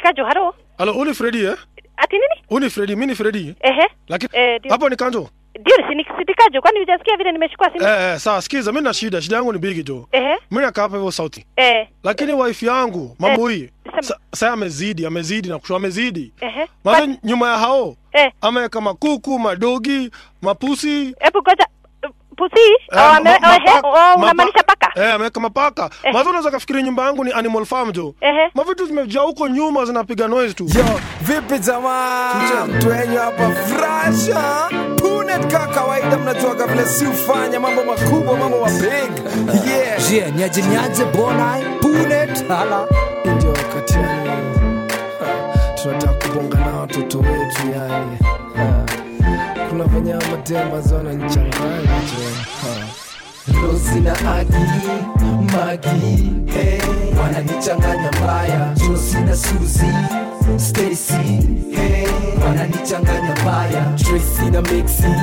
Kajo, halo. Alo, uni Fredi eh? Ati nini? Uni Fredi, mimi ni Fredi. Ehe. Lakini Eh, ndio. hapo ni Kanjo. Ndio si ni Kajo, kwani hujasikia vile nimechukua simu? Eh, eh, sawa sikiza, mimi na shida, shida yangu ni bigi jo. Ehe. Mimi nakaa hapa hivyo sauti. Eh. Lakini wife yangu, mambo hii. sema. sa- Sasa amezidi, amezidi na kushua amezidi. Ehe. Maana Kwani- nyuma ya hao Eh. ameweka makuku, madogi, mapusi. Hebu ngoja pusi Eh, oh, ame- ma- oh, he- mapa- oh, mapa- unamaanisha paka Eh, ameweka mapaka. Eh. Maana unaweza kafikiri nyumba yangu ni animal farm jo. Ehe. Mavitu zimejaa huko nyuma zinapiga noise tu. Yo, vipi jamaa? Mtu wenyu hapa frasha Punet ka kawaida mnajuaga vile si ufanya mambo makubwa, mambo ma big. Yeah. Je, niaje niaje bonai punet hala Ndio wakati yani ha, tunataka kubonga na watoto wetu yani. Ha, Kuna venye ama madema zona nichanganya jo. Ha. Rosi na Agi, Magi, hey, wananichanganya mbaya. Josi na Suzy, Stacy, hey, wananichanganya mbaya. Tracy na Mixi,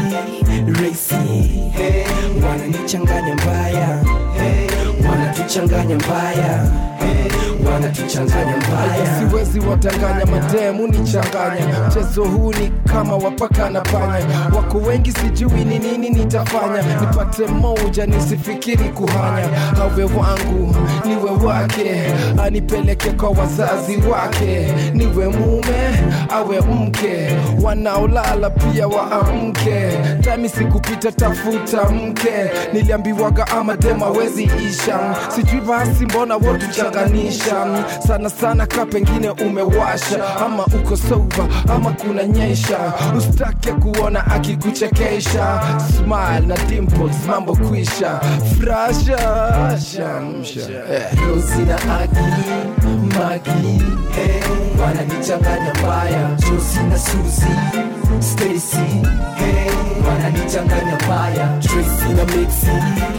Racy, hey, wananichanganya mbaya. Hey, wanatuchanganya mbaya. Hey, wanatuchanganya mbaya. Siwezi watanganya mademu nichanganya. Mchezo huu ni kama wapaka na panya. Wako wengi sijui ni nini nitafanya. Nipate moja nisifikiri kuhanya. Awe wangu niwe wake, anipeleke kwa wazazi wake. Niwe mume awe mke, wanaolala pia waamke. Tami sikupita tafuta mke, niliambiwaga ama dema wezi isha. Sijui basi mbona wotuchanganisha sana sana, ka pengine umewasha ama uko soba ama kuna nyesha, usitake kuona akikuchekesha. Smile na dimples, mambo kwisha, frasha shamsha eh. Rosi na Agi, Magi, hey, wananichanganya mbaya. Josi na Suzy, Stacy, hey, wananichanganya mbaya. Tracy na Mixi,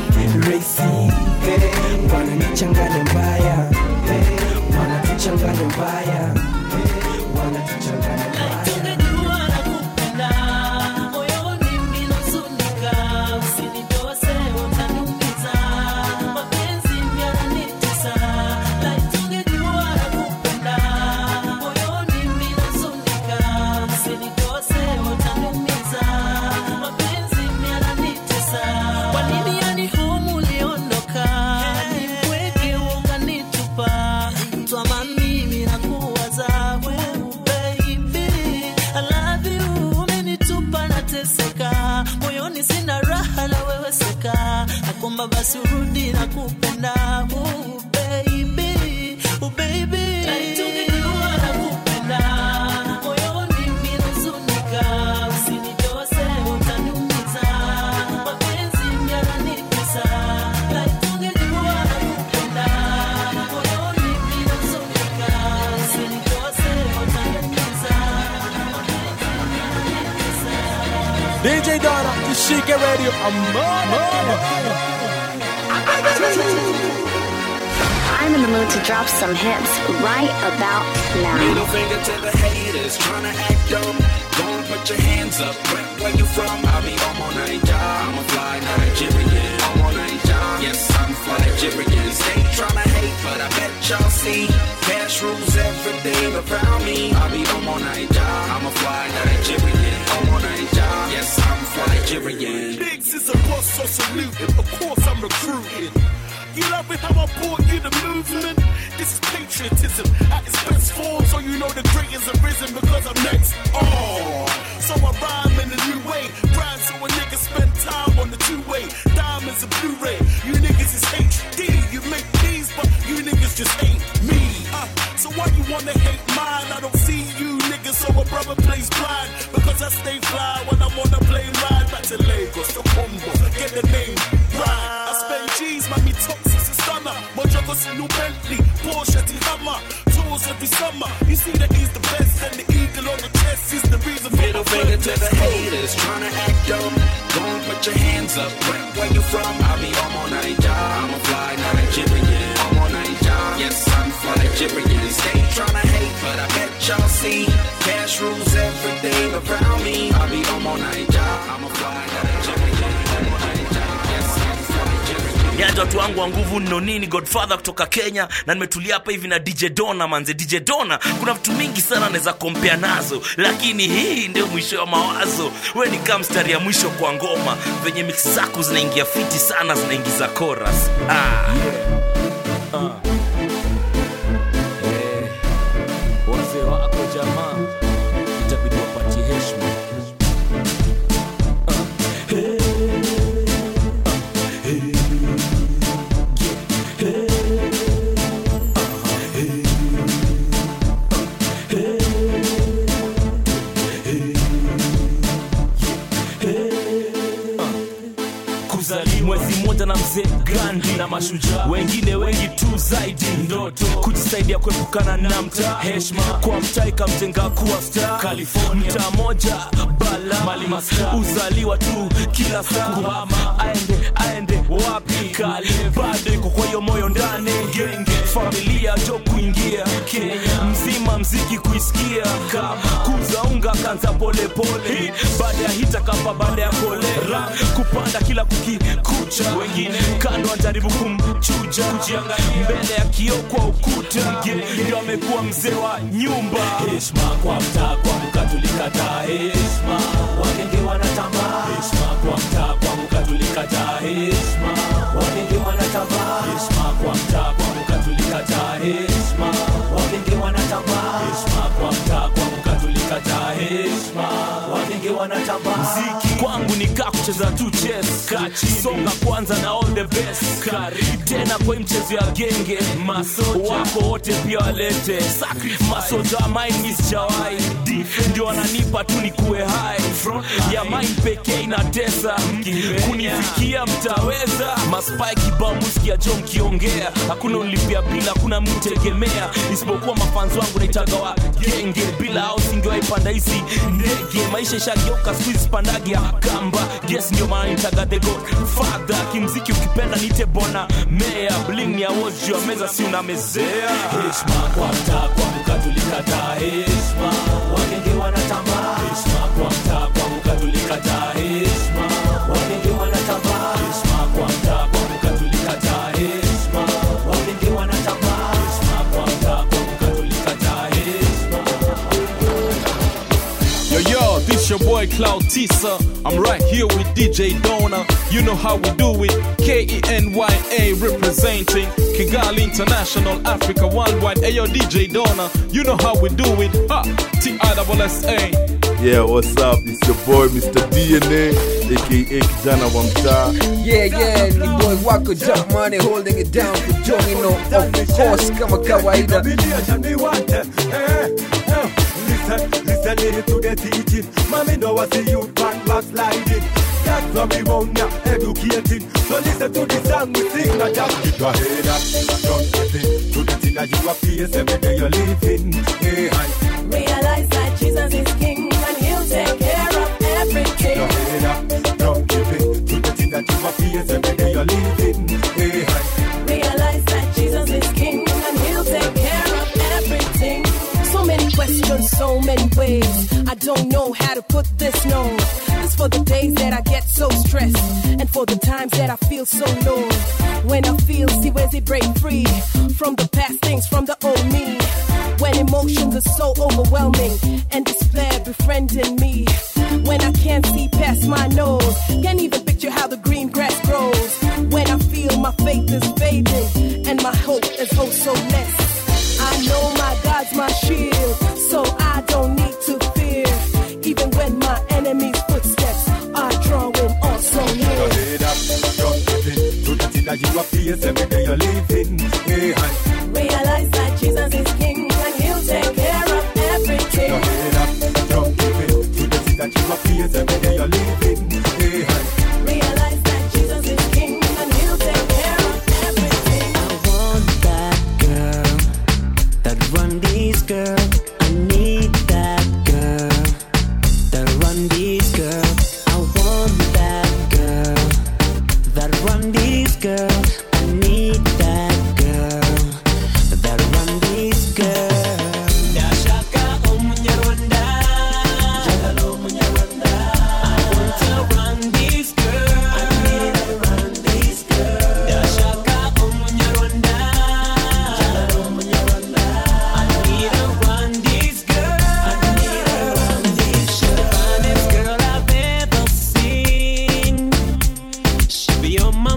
Racy, hey, wananichanganya mbaya. Hey, wanatuchanganya mbaya. Hey, wanatuchanganya mbaya. Tungejua nakupenda, moyoni ninahuzunika, usinitose utaniumiza, mapenzi yananitesa. Like tungejua nakupenda, moyoni ninahuzunika, usinitose utaniumiza, mapenzi yananitesa. Kwa nini yani humu uliondoka, nipweke ukanitupa, twama mimi nakuwaza wewe baby I love you umenitupa nateseka moyoni sina raha na wewe seka nakomba basi urudi na kupenda oh, baby oh, baby Tungejua nakupenda, moyoni ninahuzunika, usinitose utaniumiza, mapenzi yananitesa. Like tungejua nakupenda, moyoni ninahuzunika, usinitose utaniumiza, DJ Donna Kushike Radio I'm in the mood to drop some hits right about now. Middle finger to the haters, tryna act dumb. Go and put your hands up. Where, where you from? I'll be on my Niger. I'm a fly Nigerian. I'm on Niger. Yes, I'm fly Nigerian. Stay tryna hate, but I bet y'all see. Cash rules everything around me. I'll be on my Niger. I'm a fly Nigerian. I'm on Niger. Yes, I'm fly Nigerian. Biggs is a boss, so salute him. Of course, I'm recruiting. You love it how I brought you the movement. This is patriotism at its best form, so you know the greatest have risen because I'm next. Oh, so I rhyme in a new way. Rhyme so a nigga spend time on the two-way. Diamonds and Blu-ray. You niggas is HD. You make these, but you niggas just ain't me. Uh, so why you wanna hate mine? I don't see you niggas, so a brother plays blind because I stay fly when I'm on a plane ride back to Lagos, the Congo, get the name right. I spend G's, mommy toxic and stunner. Mojagos in new Bentley, Porsche, T Hammer, tours every summer. You see that he's the best, and the eagle on the chest is the reason for Middle my finger to friends. the haters, tryna act dumb. Go and put your hands up. Where, where you from? I'll be on my Niger. I'm a fly Nigerian. I'm on Niger. Yes, I'm fly Nigerian. Stay tryna hate, but I bet y'all see. Cash rules everything around me. I'll be on my Niger. I'm a fly Nigerian. I'm on Niger. Yes, I'm fly Nigerian. yaja watu wangu wa nguvu nino nini godfather kutoka kenya na nimetulia hapa hivi na dj dona manze dj dona kuna vitu mingi sana naweza kompea nazo lakini hii ndio mwisho wa mawazo we ni kaa mstari ya mwisho kwa ngoma venye mix zako zinaingia fiti sana zinaingiza chorus ah. Eh, wazee wako jamaa itabidi wapatie heshima kuzaliwa mwezi mmoja na mzee Gandhi na mashujaa wengine wengi tu zaidi ndoto kujisaidia kuepukana na mtaa heshima kwa mtaa ikamjenga kuwa star California mtaa moja bala mali maska uzaliwa tu kila saa kuhama aende aende wapi kali bado iko kwa hiyo moyo ndani genge familia jo kuingia Kenya mzima mziki kuisikia kama kuza unga kanza polepole baada ya hita kapa baada ya kolera kupanda kila kukikucha wengine kando wanajaribu kumchuja kujiangalia mbele ya kioo kwa ukuta ndio amekuwa mzee wa nyumba heshima kwa mtaa kwa mkatulikataa heshima wagenge wanatambaa heshima kwa mtaa kwa mkatulikataa heshima wagenge wanatambaa heshima kwa mtaa kwa mkatulikataa heshima wagenge wanatambaa heshima kwa mtaa kwa mkatulikataa heshima wagenge wanatambaa mziki kwangu ni kaa kucheza tu chess kachi songa kwanza na all the best karibu tena kwa hii mchezo ya genge masoja wako wote pia walete masoja mine miss jawai ndio wananipa tu ni kuwe hai ya mine pekee inatesa kunifikia mtaweza maspai kibao musikia jo mkiongea hakuna unlipia bila hakuna mtegemea isipokuwa mafanzi wangu naitaga wa genge bila au singewaipanda hizi ndege maisha ishageuka siku hizi pandagi ya kamba yes ndio maana nitaga the god father kimziki ukipenda nite bona mea bling ya woz juu ya meza si unamezea heshima kwa mtaa kwa mkatulikataa heshima wagenge wanatambaa heshima kwa mtaa kwa mkatulikataa heshima wagenge wanatambaa heshima kwa mtaa kwa mkatulikataa heshima wagenge wanatambaa heshima kwa mtaa kwa mkatulikataa heshima Yo, yo, this your boy Cloud Tisa. I'm right here with DJ Dona. You know how we do it. K E N Y A representing Kigali International, Africa Worldwide. Hey, yo, DJ Dona. You know how we do it. Ha! T I double S A. Yeah, what's up? It's your boy Mr. DNA, aka kijana wa mtaa. Yeah, yeah, ni boy wako Jump Money holding it down for Jongino, of course, kama kawaida. Listen, listen listen to the teaching. Mommy know I see you back backsliding. That's why we want ya educating. So listen to the song we sing, not just keep your head up. Don't give in to the thing that you are face every day you're living. Hey, hi. Realize that Jesus is King and He'll take care of everything. Your head up. Don't give in to the thing that you are face every day you're living. Hey, hi. Realize that Jesus is King and He'll take care of everything. So many questions, so many ways. I don't know how to put this no. This for the days that I get so stressed, and for the times that I feel so low. When I feel, see where's it break free from the past things, from the old me. When emotions are so overwhelming and despair befriending me. When I can't see past my nose, can't even picture how the green grass grows. When I feel my faith is fading and my hope is oh so less. I know my God's my shield, so I don't need to fear. Even when my enemy's footsteps are drawing on so Your near. head up. Don't give in to the thing that you are face every day you're living. Hey, hi. Realize that Jesus is King and He'll take care of everything. Your head up. Don't give in to the thing that you are face every day you're living. Hey, hi. Realize that Jesus is King and He'll take care of everything. I want that girl that run these girl. I need that girl that run these girl. I want that girl that run these girl. I need that girl that run these girl. Ndashaka umunyarwanda, njagala umunyarwanda. I want to run these girl. I need to run these girl.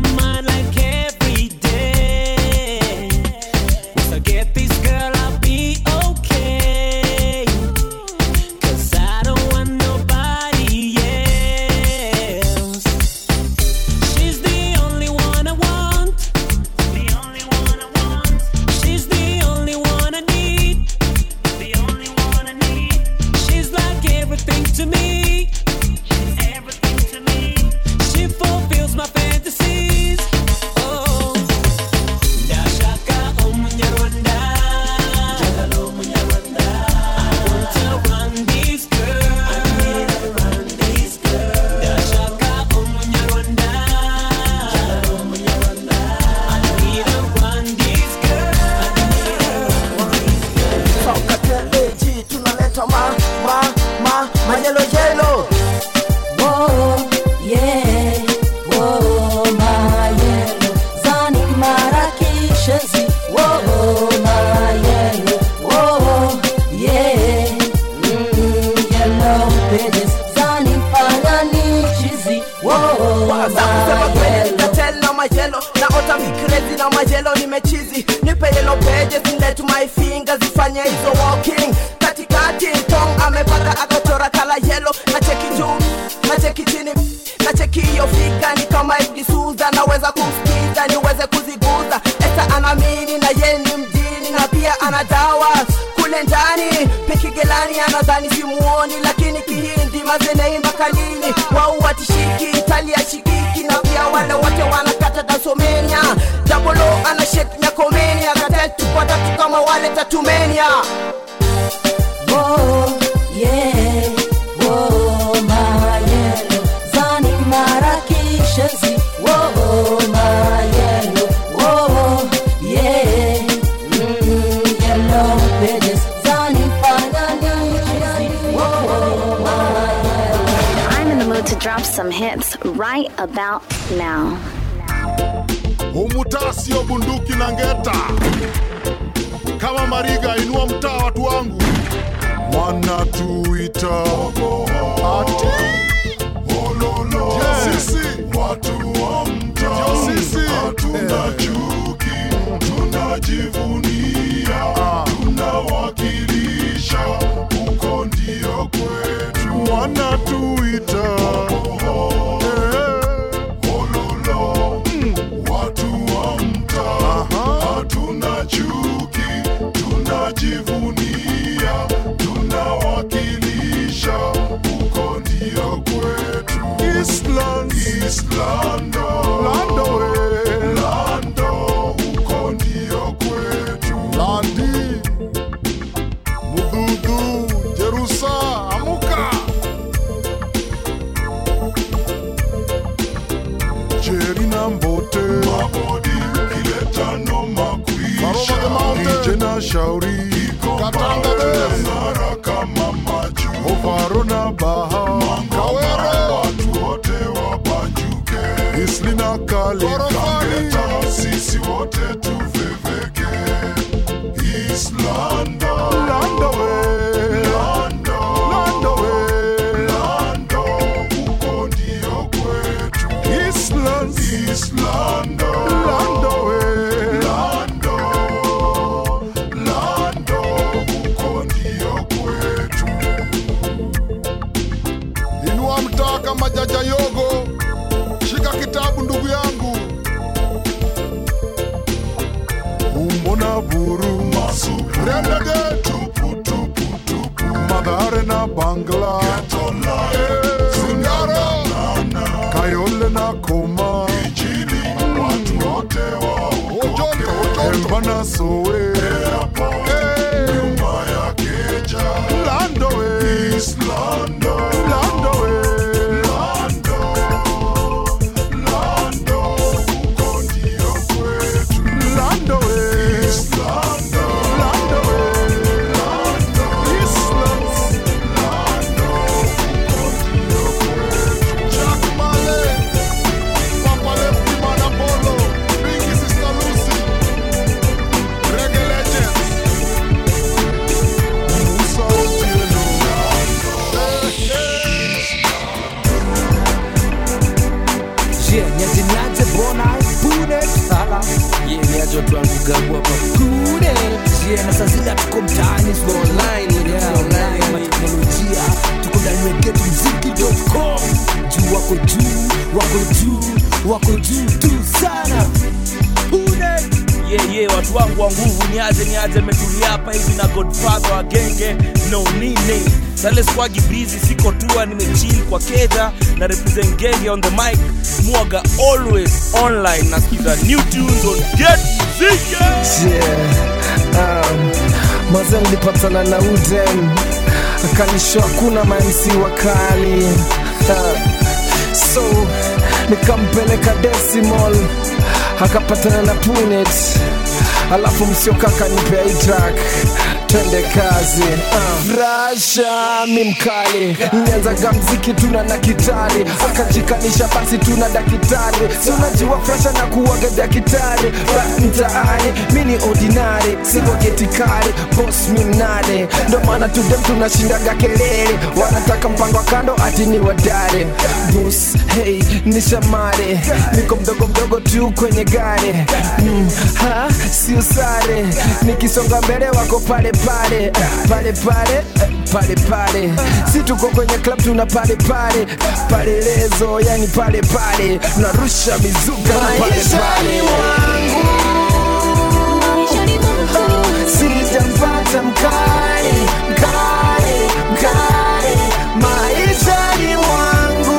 mind like every day. Once I get this girl, I'll be okay. 'Cause I don't want nobody else. She's the only one I want. The only one I want. She's the only one I need. The only one I need. She's like everything to me. She's everything to me. She fulfills my fantasies. Oh. Ndashaka umunyarwanda. Njagala umunyarwanda. I want to run this girl. I need to run this girl. Ndashaka umunyarwanda. Njagala umunyarwanda. I need to run this Sokateleji tunaleta ma ma ma majelo jelo Whoa, yeah, whoa, my yellow. Zani Marrakeshazi, whoa, my yellow. Whoa, yeah, mm, yellow pages. Zani Paganichizi, whoa, Wazakusema my kweli yellow. nitatel na majelo naota mikrezi na majelo nimechizi nipe yellow pages let my fingers zifanye hizo walking katikati tong amepaka akachora kala yellow na cheki juu na cheki chini na cheki hiyo fika ni kama iblisuza naweza kumsikiza niweze kuziguza esa anamini na ye ni mjini na pia ana dawa kule ndani pekigelani anadhani simuoni lakini kihindi mazeneimba kalini wau watishiki italia shikiki na pia wale wote wanakata dasomenia dabolo ana shek nyakomenia katetupatatu kama wale tatumenia Whoa, yeah, whoa, my yellow. Zani Marrakeshazi, whoa, my yellow. Whoa, yeah, mm, yellow pages. Zani Paganichizi, whoa, my yellow. I'm in the mood to drop some hits right about now. Umutaa sio bunduki na ngeta. Kama Mariga, inua mtaa watu wangu. Wanatuita ati Je, sisi watu wa mtaa sisi hatuna chuki, tunajivunia, tunawakilisha, huko ndio kwetu. Wanatuita watu wa mtaa hatuna chuki, tunajivunia, tunawakilisha, huko ndio kwetu. Island, Islando, Lando, we. Lando, huko ndio kwetu. Landi, Mudhudhu, Jerusa, amuka. Jerry na Mbote Mabodi kileta no makwisha Ije na shauri Katanga bes Mara kama maju Ovaro na baha Kawero Watu wote wabanjuke Isli na kali Kangeta sisi wote tuveveke Islanda Lando we Lando Lando we Lando Huko ndio kwetu Island Islando Lando we Lando Lando Huko ndio kwetu Inua mtaa kama jaja yogo Shika kitabu ndugu yangu Umbo na buru Rendege tupu tupu tupu Madhare na bangla Singaro Kayole na koma Ijili watu wote wa Ojoto Emba na sowe Nyumba ya keja Lando we Islando Lando we Lando Lando Huko ndio kwetu Lando we Islando Lando we Lando Islands Lando Huko ndio kwetu Jack Male Papa Lefty Manapolo Pinky Sister Lucy Reggae unajua tuangu gabu hapa kude yeah, na saa zile tuko mtaani tuko online yeah, online ma teknolojia tuko ndani ya getmziki.com juu wako juu wako juu wako juu tu sana kude yeah, yeah, watu wangu wa nguvu niaje niaje metulia hapa hivi na godfather wa genge no nini sale squagi busy siko tua nimechill kwa keja na represent genge on the mic mwaga always online nasikiza new tunes on get Zika. yeah. um, maze nilipatana na uden akanisho hakuna mamc wakali uh, so nikampeleka decimal akapatana na punet alafu msioka akanipea hii track twende kazi uh. rasha mi mkali nianzaga mziki tuna na kitari akajikanisha basi tuna dakitari si unajua frasha na kuwaga dakitari ba mtaani mi ni ordinary siko getikari bos mi mnane ndo maana tudem tunashindaga kelele wanataka mpango wa kando ati ni wadare bos hey ni shamare niko mdogo mdogo tu kwenye gari mm, ha si usare nikisonga mbele wako pale pale pale pale pale pale si tuko kwenye club tuna pale pale pale lezo yani pale pale narusha mizuka na pale pale sijampata mkali mkali mkali maishani mwangu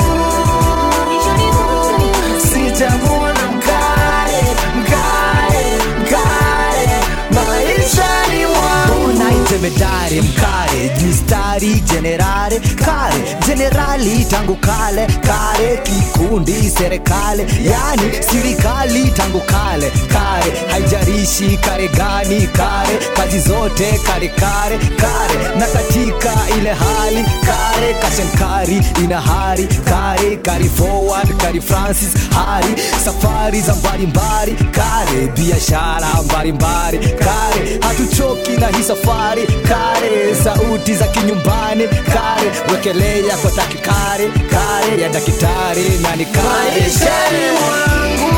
sijamwona mkali mkali mkali maishani mwangu unaitemedare mkare mistari jenerare kare jenerali tangu kale kare kikundi serikali yani sirikali tangu kale kare haijarishi kare gani kare kazi zote kare kare kare na katika ile hali kare kashenkari ina hari kare kari forward kari francis hari safari za mbalimbali kare biashara mbalimbali kare hatuchoki na hii safari kare sauti za kinyumbani kare wekelea kwa takikare kare ya dakitari na ni kare maishani mwangu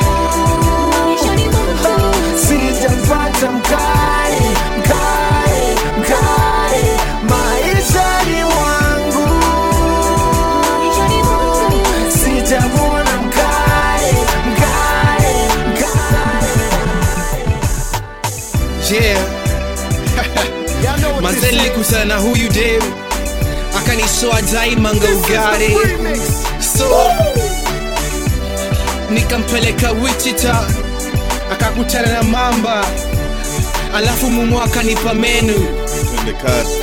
sijampata mkali mkali mkali maishani mwangu sijamwona mkali mkali yeah manze nilikutana na huyu dem akanisoa dai manga ugari so nikampeleka wichita akakutana na mamba alafu mumu akanipa menu twende kazi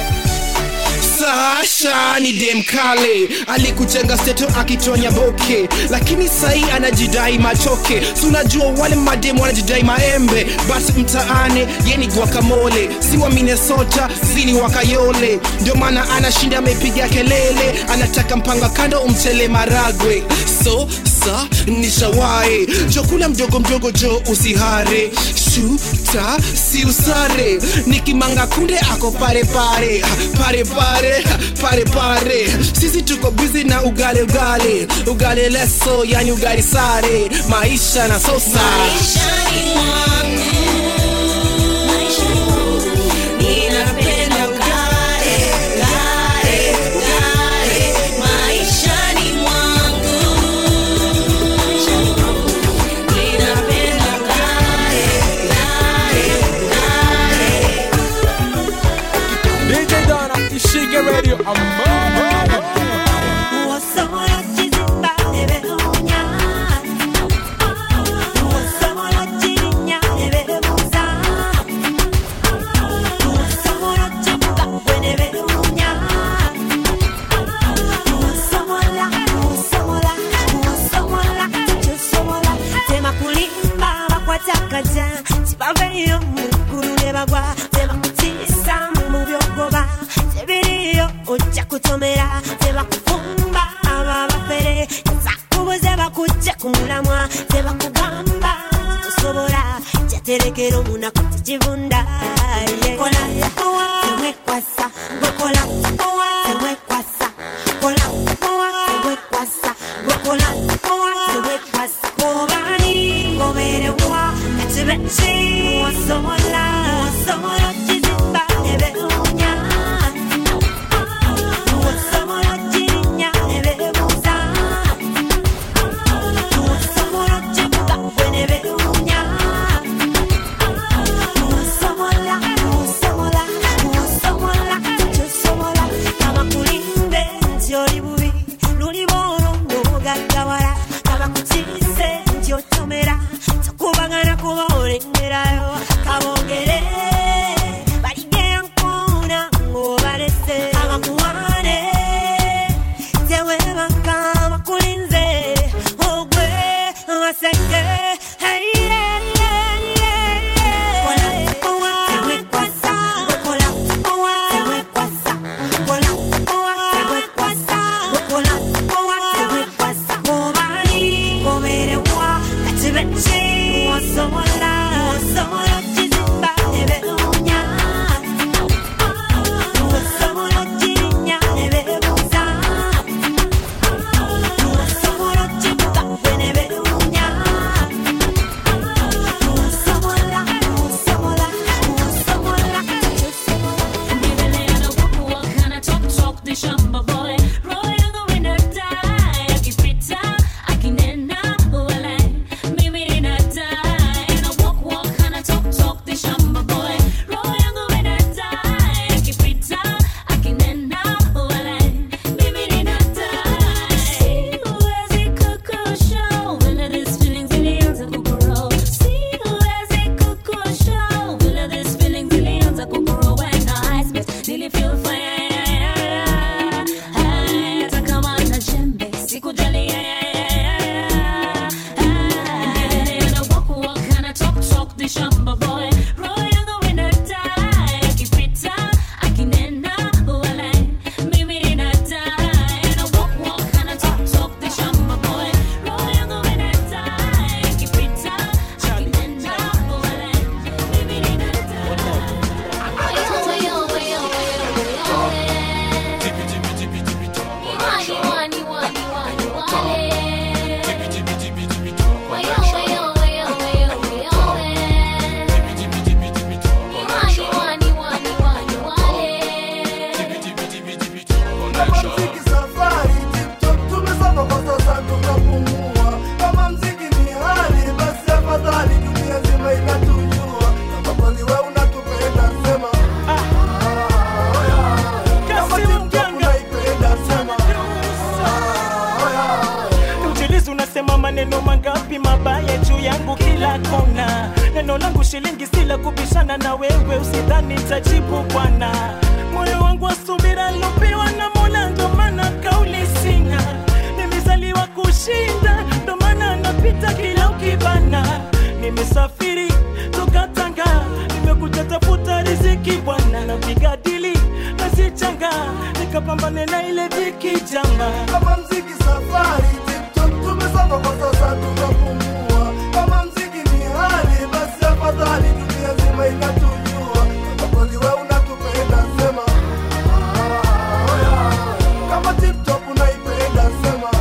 Sasha ni dem kale alikujenga steto akitonya boke, lakini sahi anajidai machoke. Si unajua wale madem wanajidai maembe, but mtaani yeni guacamole, si wa Minnesota, si ni wa Kayole. Ndio maana anashinda amepiga kelele, anataka mpanga kando umchele maragwe. So sa nishawae jokula mdogo mdogo jo usihare shuta si usare nikimanga kunde ako pare pare pare pare pare pare sisi tuko bizi na ugale ugale ugale leso yani ugali sare maisha na sosa Ninapenda ugare, ugare, ugare, maishani mwangu. Ninapenda ugare, ugare, ugare. DJ Donna, Ishige Radio, I'm tibaveyo mukulu ne bagwa tebakutiisa mu byogoba tebiriyo ojja kutomera tebakufumba aba bafere zakubuze bakujje ku mulamwa tebakugamba tosobola kyaterekera omunaku tekivunda kola temwekwasa gwekola temwekwasa kola temwekwasa gwekola temwekwasa kobani ngoberewa benshi wasomola wasomola kizimba ebeunya wasomola kirinya ebebuza wasomola kibuga bwene beunya wasomola wasomola wasomola kyosomola abakulimbe nti oli bubi luli bwolo ng'obugaggawala abakutiise nti otomera tokubagana kuba olengerayo kabogere baligeyankuna ng'obalese abakuwane tewebaka bakulinze ogwe amasenge Nilifeel fire, hata kama na jembe sikujali And I walk, walk, and I talk, talk, the shamba boy. Roho yangu inadai, akipita, akinena, walai, mimi ninadai. And I walk, walk, and I talk, talk, the shamba boy. Roho yangu inadai, akipita, akinena, walai, mimi Muziki safari, TikTok tumesoma kwa sasa tunapumua. Kama mziki ni hali, basi afadhali dunia nzima inatujua. Kama kweli wewe unatupenda, sema kama TikTok unaipenda, sema Mjilizi unasema maneno mangapi mabaya juu yangu kila kona. Neno langu shilingi sila kubishana na wewe, usidhani nitajibu bwana. Moyo wangu wa subira lopewa na Mola, ndo maana kauli sina. Nimezaliwa kushinda, ndo maana napita kila ukibana. Nimesafiri toka Tanga, nimekuja tafuta riziki bwana, napiga dili nasichanga, nikapambane na ile dhiki jama. kama mziki safari, TikTok tumesoma kwa sasa tunapumua. Kama mziki ni hali, basi afadhali dunia nzima inatujua. Kama kweli wewe unatupenda, sema kama TikTok unaipenda, sema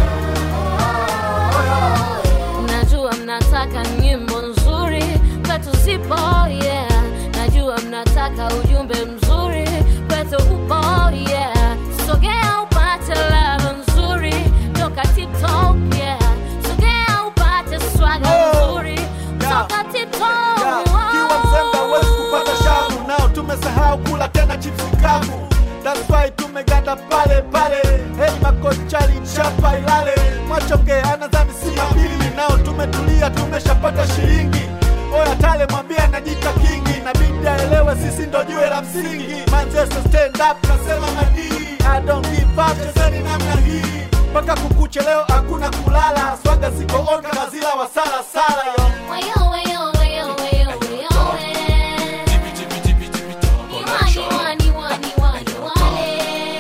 Najua mnataka nyimbo nzuri kwetu zipo, yeah. Najua mnataka ujumbe mzuri kwetu upo, yeah. Sogea upate lava nzuri toka TikTok, yeah. Sogea upate swaga nzuri toka TikTok. kiwa mzembe huwezi kupata shavu nao tumesahau kula tena chipsi kavu That's why tumeganda pale pale hey makochali chapa ilale mwachonge anadhani si mabili nao tumetulia tumeshapata shilingi oya tale mwambie anajita kingi na bidi aelewe sisi ndo jue la msingi manchester stand up nasema madii I don't give up chezeni namna hii mpaka kukuche leo hakuna kulala swaga ziko on kama zila wa sala sala yo Wayo, wayo, wayo, wayo, wayo, eh. Wani, wani, wani, wani, wale.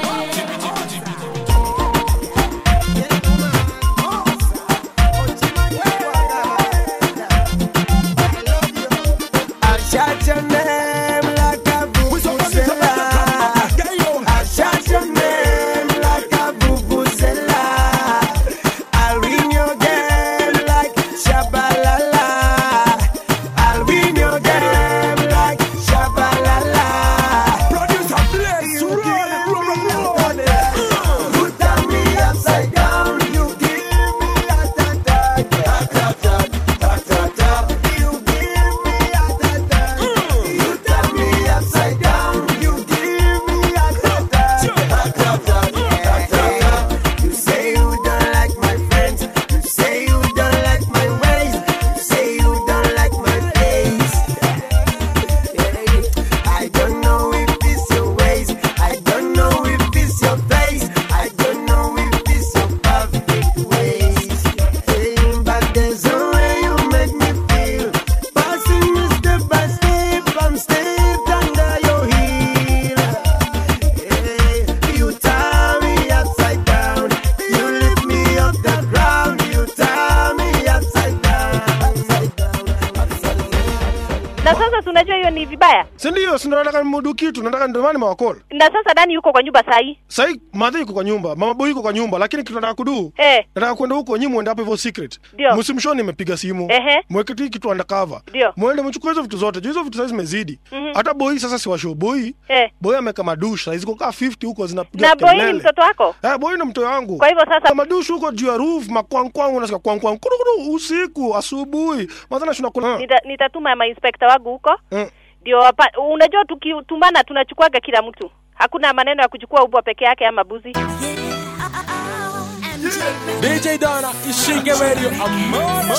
I shout your name like a vuvuzela. I shout your name like a vuvuzela. I ring your game like shabalala. na sasa si unajua hiyo ni vibaya si ndio si ndo nataka nimudu kitu nataka ndio maana nimewakola na sasa dani yuko kwa nyumba sahii sahii madhi yuko kwa nyumba mama boy yuko kwa nyumba lakini kitu nataka kudu eh. nataka kwenda huko nyi mwende hapo hivyo secret Ndio. msimshoni nimepiga simu Ehe. mweke tu kitu undercover Ndio. mwende mchukue hizo vitu zote juu hizo vitu sasa zimezidi Mhm. hata boy sasa si washow boy eh. boy ameka madush saizi kukaa 50 huko zinapiga na boy ni kelele. mtoto wako Eh, boy ni mtoto wangu. Kwa hivyo sasa madush huko juu ya roof makwangkwang unasikia kwangkwang kurukuru usiku asubuhi. Mazana tunakula. Nita, nitatuma mainspekta wangu huko Mm. ndio wapa- unajua tukitumana tunachukuaga kila mtu hakuna maneno ya kuchukua ubwa peke yake ama buzi DJ Donna, ishike radio amana.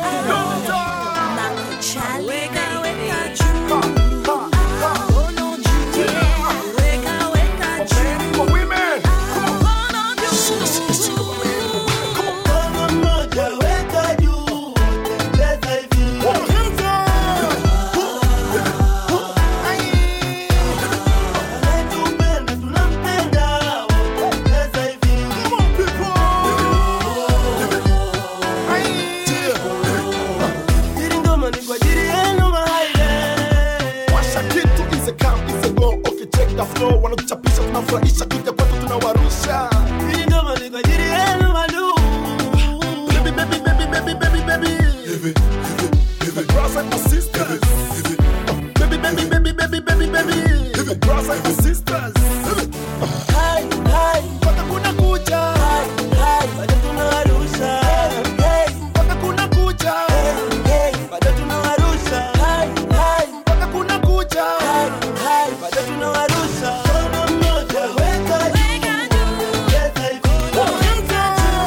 Washa kitu is a come is a go okay check the flow wanatuchapisha tunafurahisha kija kwetu tunawarusha Baby, baby, baby, baby, baby, baby. My brothers and my sisters. Baby, baby, baby, baby, baby, baby. My brothers and my sisters. Hai, hai, mpaka kuna kucha. Hai, hai, bado tunawarusha. Hey, mpaka kuna kucha. Hey, bado tunawarusha. Hai, hai, mpaka kuna kucha. Hai, hai, bado tunawarusha. Mkono mmoja weka juu. Weka hivi.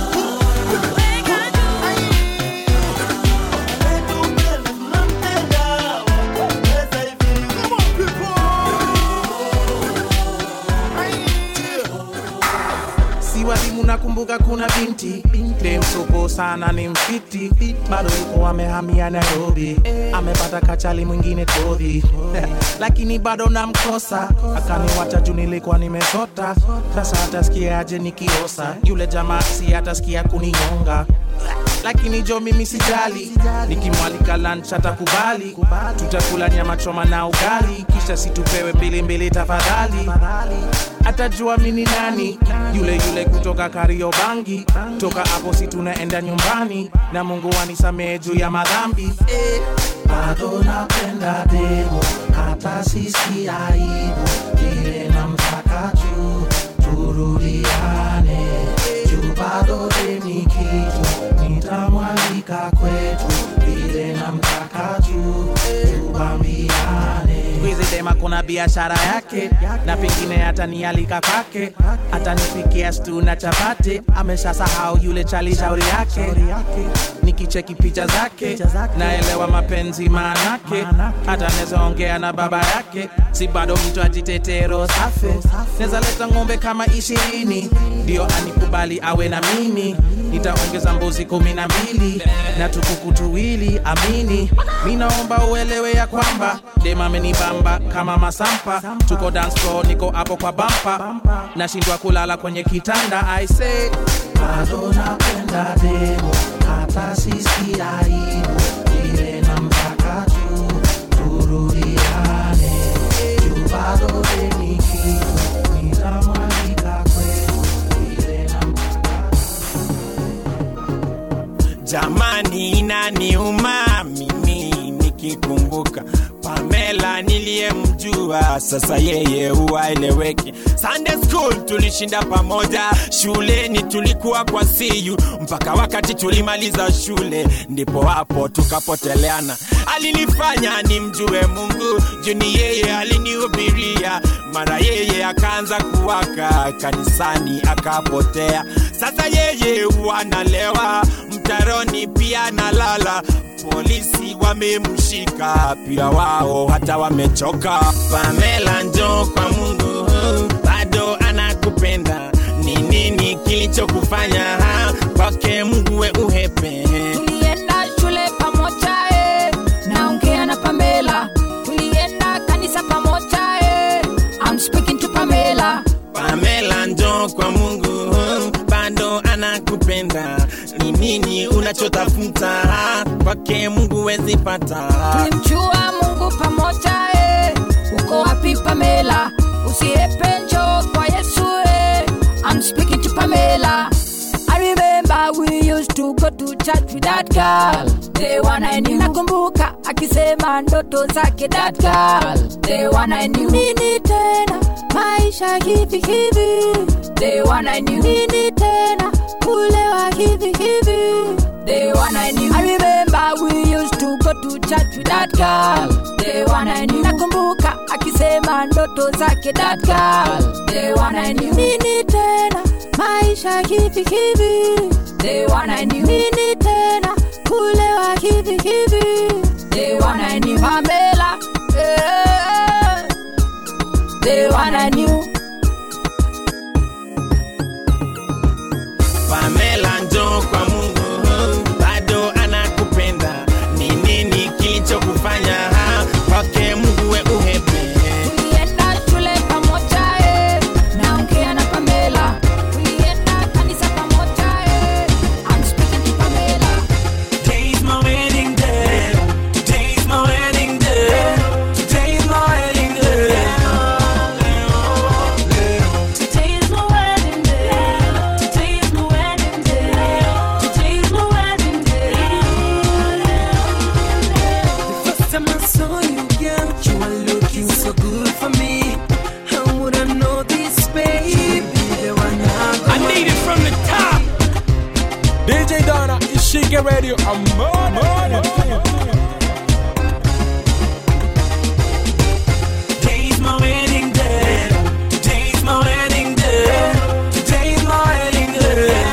si walimu nakumbuka kuna binti demsoko sana ni mfiti bado yuko amehamia nairobi amepata kachali mwingine todhi lakini bado namkosa akaniwacha juu nilikuwa nimesota sasa atasikiaje nikiosa yule jamaa si atasikia kuninyonga lakini jo mimi sijali nikimwalika lunch atakubali tutakula nyama choma na ugali kisha situpewe mbili mbili tafadhali atajua mini nani yule yule kutoka kariobangi toka hapo si tunaenda nyumbani na mungu anisamehe juu ya madhambi eh. bado napenda demo hata sisi aibu vile na mtaka juu turudiane juu bado deni kitu nitamwalika kwetu vile na mtaka juu tubambiane Squeezy dema kuna biashara yake na pengine atanialika kwake atanipikia stu na chapati ameshasahau yule chali shauri yake nikicheki picha zake naelewa mapenzi maanake hata neza ongea na baba yake si bado mtu ajitetero safe neza leta ng'ombe kama ishirini ndio anikubali awe na mimi nitaongeza mbuzi kumi na mbili na tukuku tuwili amini mi naomba uelewe ya kwamba dema amenibamba kama masampa tuko dance floor niko hapo kwa bampa nashindwa kulala kwenye kitanda i say bado napenda demo hata sisi aibu ile na mpaka juu turudiane juu bado deni kitu nitamwalika kwetu ile na jamani inaniuma mimi nikikumbuka Pamela niliyemjua sasa yeye huwaeleweki. Sunday school tulishinda pamoja, shuleni tulikuwa kwa siyu mpaka wakati tulimaliza shule, ndipo hapo tukapoteleana. Alinifanya nimjue Mungu, juni yeye alinihubiria, mara yeye akaanza kuwaka kanisani akapotea. Sasa yeye wanalewa mtaroni, pia nalala polisi wamemshika pia wao hata wamechoka. Pamela njo kwa Mungu, bado anakupenda. Ni nini kilichokufanya ha? kwake Mungu we uhepe? tulienda shule pamoja eh. naongea na pamela tulienda kanisa pamoja eh. I'm speaking to pamela Pamela njo kwa Mungu, bado anakupenda. Ni nini unachotafuta ha? kwake Mungu we huwezi pata tulimjua mungu pamoja eh. uko wapi pamela usiepe njoo kwa yesu eh. I'm speaking to pamela I remember we used to go to church with that girl the one I knew nakumbuka akisema ndoto zake that girl the one I knew nini tena maisha hivi hivi the one I knew nini tena kulewa hivi hivi the one I knew I remember we used to go to church with that girl the one I knew nakumbuka akisema ndoto zake that girl the one I knew nini tena maisha hivi hivi the one I knew nini tena kulewa hivi hivi the one I knew Pamela eh, the one I knew Pamela njoo kwa Mungu, bado anakupenda. Ni nini kilichokufanya ha? kwake Mungu we uhepe? tulienda shule pamoja eh, naongea na Pamela tulienda kanisa pamoja eh, I'm speaking to Pamela Today's my wedding day. Today's my wedding day. Today's my wedding day. Today's my wedding day. Today's my wedding day. Today's my wedding day. The first time I saw you, girl, you were looking so good for me. How would I know this, baby? The one I, I need it from the top. DJ Donna, Ishige Radio, I'm Today's my wedding day. Today's my wedding day. Today's my wedding day.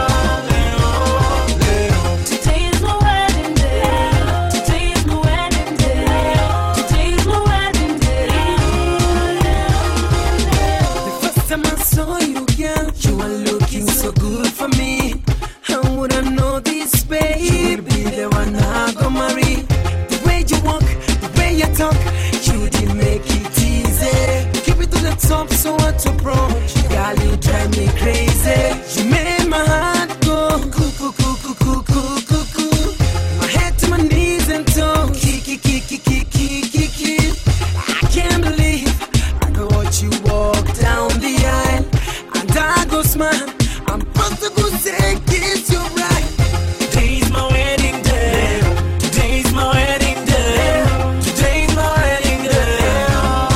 Today's my wedding day. Today's my wedding day. Today's my wedding day. The first time I saw you, girl, you were looking so good for me. How would I know this, baby? You will be the one I go marry. The way you walk, the way you talk, you did make it easy. Keep it to the top, so what to approach? Girl, you drive me crazy. You made my heart go cuckoo, cuckoo, cuckoo, cuckoo. My head to my knees and toe, kiki, kiki, kiki, kiki. I can't believe I go watch you walk down the aisle, and I go smile. I'm supposed to go say kiss you right. Today's my wedding day. Today's my wedding day. Today's my wedding day.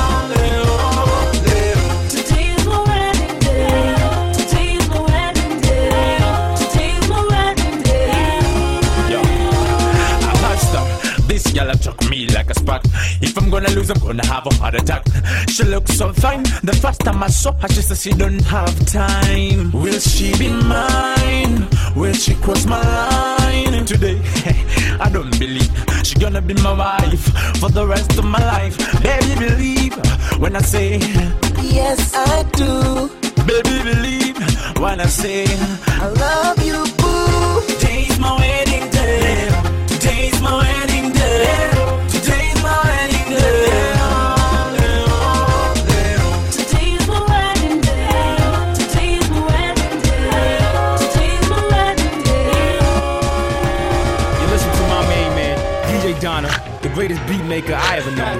Today's my wedding day. Today's my wedding day. Today's my wedding day. Yo, I watched them. This girl took me like a spot. If I'm gonna lose, I'm gonna have a heart attack. She looks so fine. The first time I saw her, she said she don't have time. Will she be mine? Will she cross my line today? I don't believe she gonna be my wife for the rest of my life. Baby, believe when I say Yes, I do. Baby, believe when I say I love you, boo. Today's my wedding day. Today's my wedding day. Today's my wedding day. Today's my wedding day. Today's my wedding day. Today's my wedding day. You listen to my main man, DJ Donna, the greatest beat maker I ever known.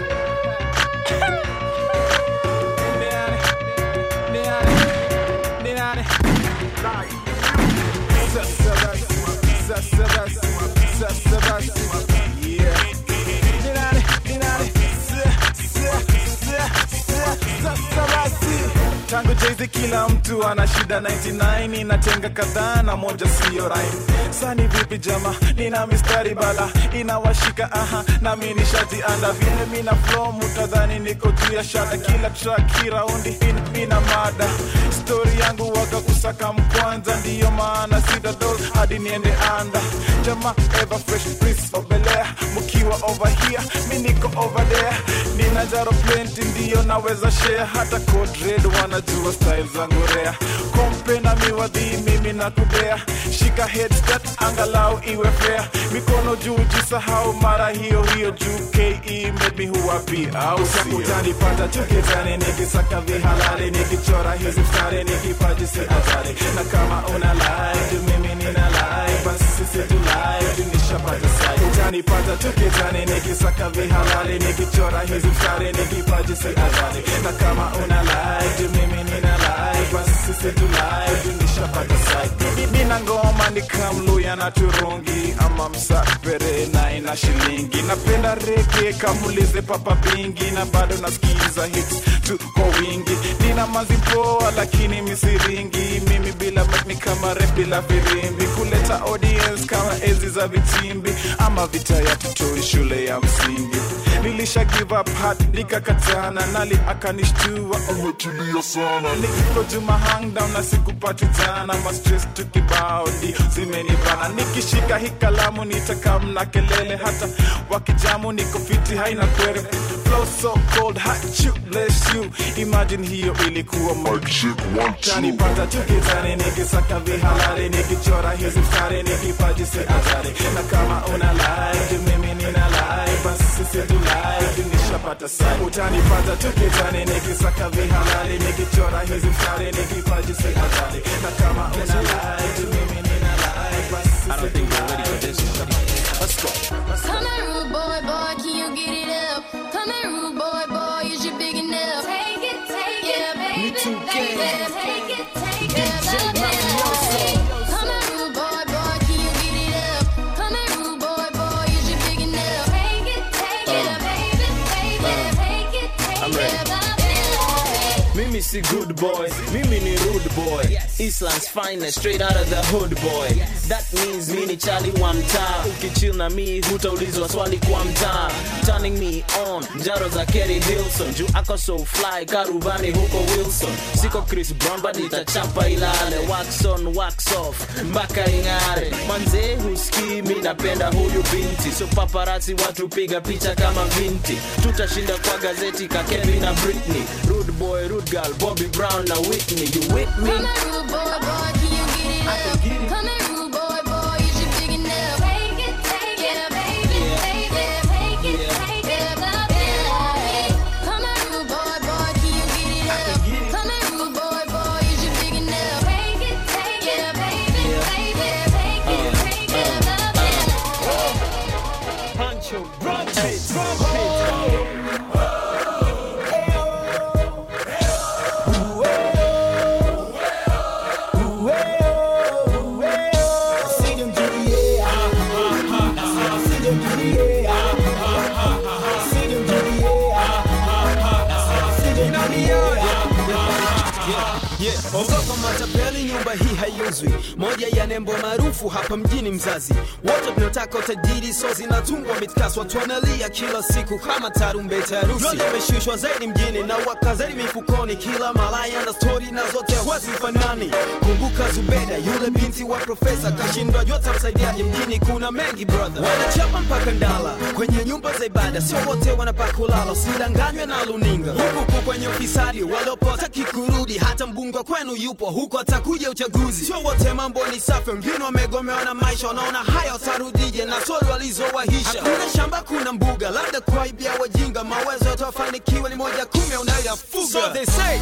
tangu jaizi kila mtu ana shida 99 inatenga kadhaa na moja siyo rhyme sani vipi jama nina mistari bala inawashika aha nami nishajianda vile mina flow mutadhani niko juu ya shada kila track kiraundi ina, mina mada stori yangu waga kusaka mkwanza ndiyo maana sida dos hadi niende anda jama ever fresh prince of Bel-Air mkiwa over here mi niko over there nina jaro plenty ndiyo naweza share hata code red wanajua style zangu rea kompe na miwadhi mimi na kudea shika head start angalau iwe fair mikono juu jisahau mara hiyo hiyo juu ke made me who I be au sio utanipata tukitani nikisaka vihalali nikichora hizi mstari nikipaji si hatari na kama una lie juu mimi nina lie basi sisi tu lie juu ni nishapata sai utanipata tukitani nikisaka vihalali nikichora hizi mstari nikipaji si adhari na kama una like juu mimi nina like basi sisi tu like juu nishapata sai nina ngoma ni kamluya na turungi ama msapere na ina shilingi napenda rege kamulize papa bingi na bado nasikiza hits tu kwa wingi nina mazipoa lakini misiringi mimi bila mic ni kama rap bila firimbi kuleta audience kama enzi za vitimbi ama vita ya tutoi shule ya msingi nilisha give up hat nikakatana nali akanishtua umetulia sana nikikojuma hang down na sikupati jana ma stress tukibao ndio zimenibana nikishika hii kalamu nitakamna kelele hata wakijamu niko fiti haina kwere flow so cold hot you bless you imagine hiyo ilikuwa mic check one two tanipata tukitani nikisaka vihalali nikichora hizi mstari nikipaji si hatari na kama una like juu mimi nina like basi sisi tu like juu nishapata sai utanipata tukitani nikisaka vihalali nikichora hizi mstari nikipaji si hatari na kama una like juu mimi nina like basi sisi tu like juu nishapata Let's go. Come here, rude boy, boy, can you get it up? Come here, rude boy, boy, is you big enough? Take it, take it, baby, baby, take it, take it, baby. Come here, rude boy, boy, can you get it up? Come here, rude boy, boy, is you big enough? Take it, take it, baby, baby, take it, take I'm it, ready. baby. Mimi si good boy, mimi ni rude boy. Eastland's finest, straight out of the hood boy. That means mi ni Charlie wa mtaa. Ukichill na mi hutaulizwa swali kwa mtaa. Turning me on, njaro za Kerry Hilson. Juu ako so fly, karubani huko Wilson. Siko Chris Brown, but nitachapa ilale. Wax on, wax off, mpaka ing'are. Manze husikii, mi napenda huyu binti. So paparazzi watu piga picha kama vinti. Tutashinda kwa gazeti ka Kevin na Britney. Rude boy, rude girl, Bobby Brown na Whitney. You with me? Come here, rude boy, boy, can you get it up? Come here, rude boy, boy, is you big enough? Take it, take it, baby, baby, take it, take it, baby. Come here, rude boy, boy, can you get it up? Come here, rude boy, boy, is you big enough? Take it, take it, baby, baby, take it, take it, baby. Pancho, drum it, drum Yeah. Ogopa matapeli, nyumba hii haiuzwi. Moja ya nembo maarufu hapa mjini Mzazi. Wote tunataka utajiri, so zinatungwa mitkasi, watu wanalia kila siku kama tarumbeta ya harusi. Yote imeshushwa zaidi mjini na waka zaidi mifukoni, kila malaya na stori na zote hazifanani. Kumbuka Zubeda, yule binti wa profesa, kashindwa jua tamsaidiaje mjini. Kuna mengi brother, wanachapa mpaka ndala kwenye nyumba za ibada, sio wote wanapaka kulala, usidanganywe na luninga. Huku huku kwenye ufisadi waliopotaki kurudi, hata mbunge kwenu yupo huko, atakuja uchaguzi. Sio wote mambo ni safi, wengine wamegomewa na maisha, wanaona haya watarudije na stori walizowahisha. Hakuna shamba, kuna mbuga, labda kuaibia wajinga, mawezo yatawafanikiwa ni moja kumi unayoyafuga. So they say,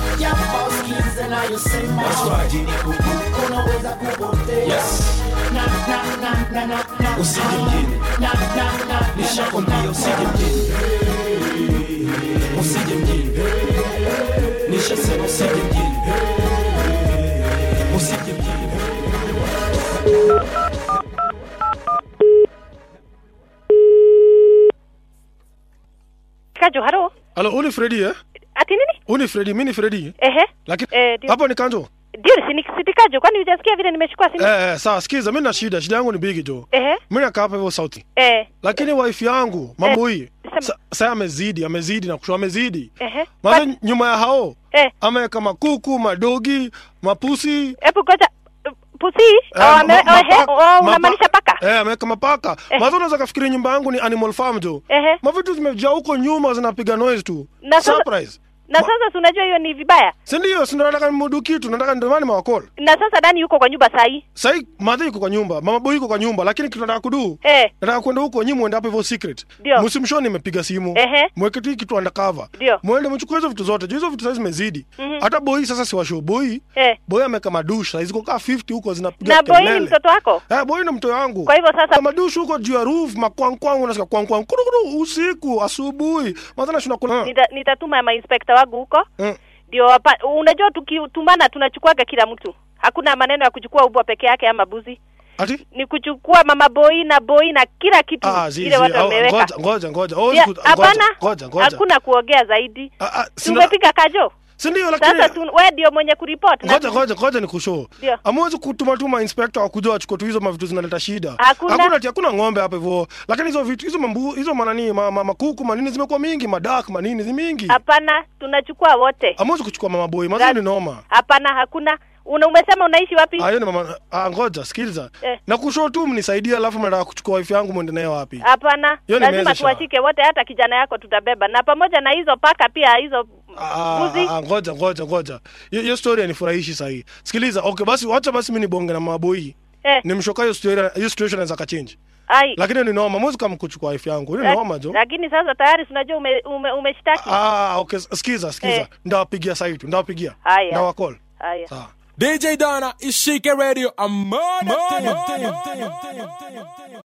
unaweza kupotea na na na na na na usije mjini, na na na nishakwambia usije mjini, usije mjini, nishasema usije mjini, usije mjini. Kajo, halo. Halo, huu ni Fredi eh? Ati nini? Huu ni Fredi, mimi ni Fredi. Ehe. Lakini Eh, ndio. hapo ni Kanjo. Ndio, si ni si Kajo, kwani hujasikia vile nimechukua simu? Eh, eh, sawa, sikiza, mimi na shida, shida yangu ni bigi jo. Ehe. Mimi nakaa hapa hivyo sauti. Eh. Lakini wife yangu mambo hii sa- sasa amezidi, amezidi na kushoa amezidi. Ehe. Maana nyuma ya hao Eh. ameweka makuku, madogi, mapusi. Hebu ngoja pusi Eh, oh, ame- ma- ma- oh, he- mapa- oh, mapa- unamaanisha paka? Eh, ameweka mapaka. Eh. Maana unaweza kafikiri nyumba yangu ni animal farm jo. Ehe. Mavitu zimejaa huko nyuma zinapiga noise tu. Na sasa- Surprise. na sasa si unajua hiyo ni vibaya si ndio si ndo nataka nimudu kitu nataka ndio maana mawakol na sasa nani yuko kwa nyumba sahii sahii madhi iko kwa nyumba mama boy iko kwa nyumba lakini kitu nataka kudu eh. nataka kwenda huko nyi muende hapo hivyo secret Ndio. msimshoni nimepiga simu Ehe. mweke tu hii kitu undercover Ndio. mwende mchukue hizo vitu zote juu hizo vitu sasa zimezidi Mhm. hata boy sasa si washow boy eh. boy ameka madush saizi kukaa 50 huko zinapiga na boy ni kelele. mtoto wako Eh, boy ni mtoto wangu. Kwa hivyo sasa madush huko juu ya roof makwangkwang unasikia kwangkwang kurukuru usiku asubuhi. Madhana shuna kuna. Nita, nitatuma mainspekta wangu huko Mm. ndio wapa- unajua tukitumana tunachukuaga kila mtu hakuna maneno ya kuchukua ubwa peke yake ama buzi Ati? ni kuchukua mama boi na boi na kila kitu Ah, zi, ile zi, watu au- wameweka ngoja ngoja ngoja. Oh, Ya, siku- hapana ngoja, ngoja. hakuna kuongea zaidi sina- tumepiga kajo Si ndio lakini sasa tu, we ndio mwenye kuripot na- ngoja ngoja ngoja ni kushow. Ndio. Amwezi kutuma tuma inspector wakuja wachukue tu hizo mavitu zinaleta shida. Hakuna. Hakuna ati hakuna ng'ombe hapa hivyo. Lakini hizo vitu hizo mambu hizo manani ma, ma, makuku manini zimekuwa mingi, madak manini zi mingi. hapana tunachukua wote Amwezi kuchukua mama boy, mazuri ni noma. hapana hakuna una umesema unaishi wapi Ah, hiyo ni mama ah, ngoja sikiliza. Eh. Na kushow tu mnisaidie alafu mnataka kuchukua wife yangu mwende nayo wapi? hapana Hiyo ni lazima mezesha. tuwashike wote hata kijana yako tutabeba na pamoja na hizo paka pia hizo Ah, mbuzi ah, ngoja ngoja ngoja. Hiyo hiyo story yanifurahishi sahi. Sikiliza, okay basi wacha basi mimi nibonge na maboi. eh, Nimshoka hiyo story hiyo situation inaweza kachange. ai Lakini ni noma, mwezi kama kuchukua wife yangu. Hiyo ni Lak- noma jo. lakini sasa tayari tunajua ume, ume, umeshtaki Ah, okay, sikiza sikiza. Eh. Ndawapigia sasa tu, ndawapigia. Haya. Ndawacall. haya Sawa. DJ Donna, Ishike Radio, I'm murder.